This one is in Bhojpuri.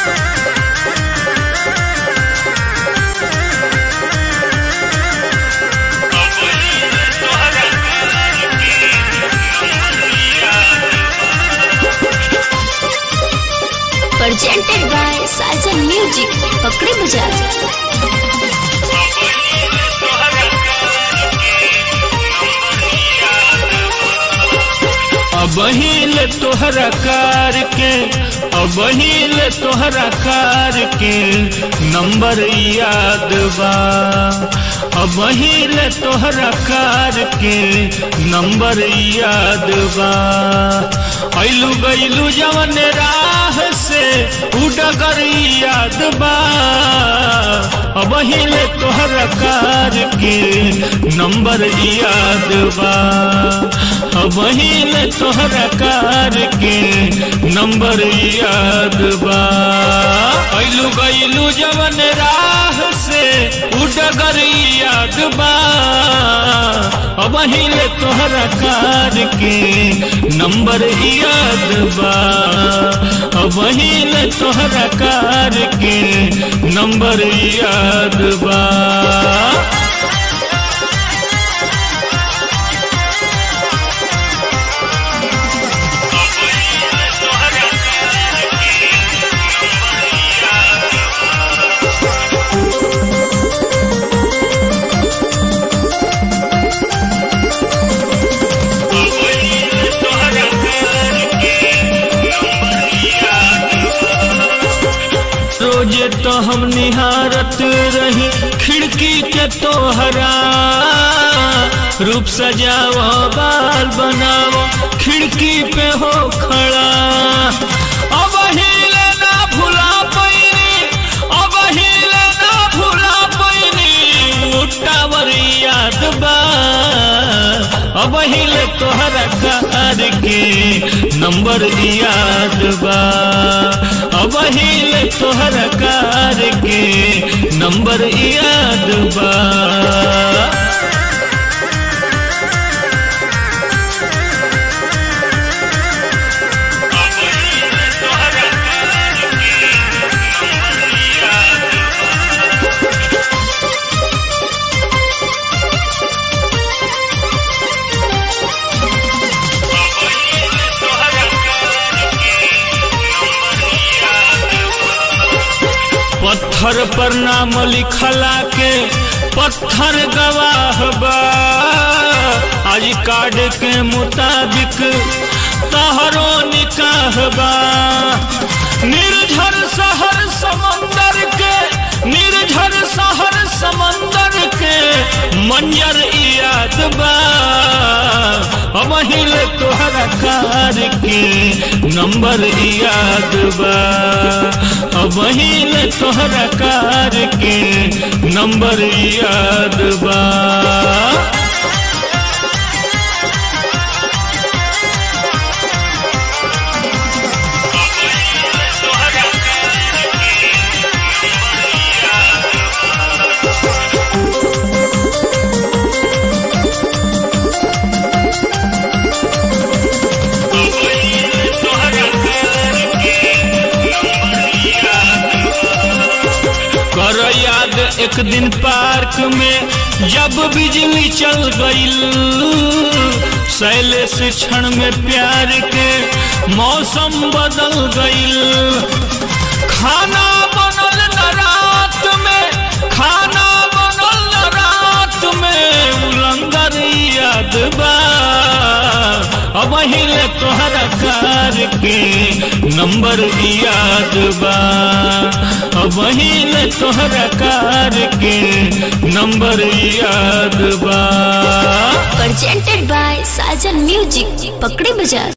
presented by Sajan Music, Pakri Bazaar. अबहिल तोहरा कार के अबहिल तोहरा कार के नंबर याद बा अबहिल तोहरा कार के नंबर याद बा ऐलू गैलू जवन राह से उडगर याद बा अबहिल तोहरा कार के नंबर याद बा अबहिल तोहरा कार के नंबर याद बा ऐलू गैलू जवन राह से उडगर याद बा अबहिल तोहरा कार के नंबर याद बा अबहिल तोहरा कार के नंबर याद बा रोजे तो हम निहारत रही खिड़की के तोहरा रूप सजाओ बाल बनाओ खिड़की पे हो खड़ा अब हिले ना भुला पैनी अब हिले ना भुला पैनी टावर याद बा अब हिले तोहरा कार के नंबर याद बा अब हिले तोहरा कार के नंबर याद बा पत्थर पर नाम लिखला के पत्थर गवाह बा आज कार्ड के मुताबिक तहरो निकाह बा निर्झर शहर समंदर के निर्झर शहर समंदर के मंजर याद बा अबहिल तोहरा कार के नंबर याद बा अबहिल तोहरा कार के नंबर याद बा कर याद एक दिन पार्क में जब बिजली चल गईल शैलेश क्षण में प्यार के मौसम बदल गईल खाना बनल न रात में खाना बनल न रात में उलंगर याद बा अब हिले तोहरा कार के नंबर याद बा अब हिले तोहरा कार के नंबर याद बा Presented by Sajan Music, Pakri Bazaar.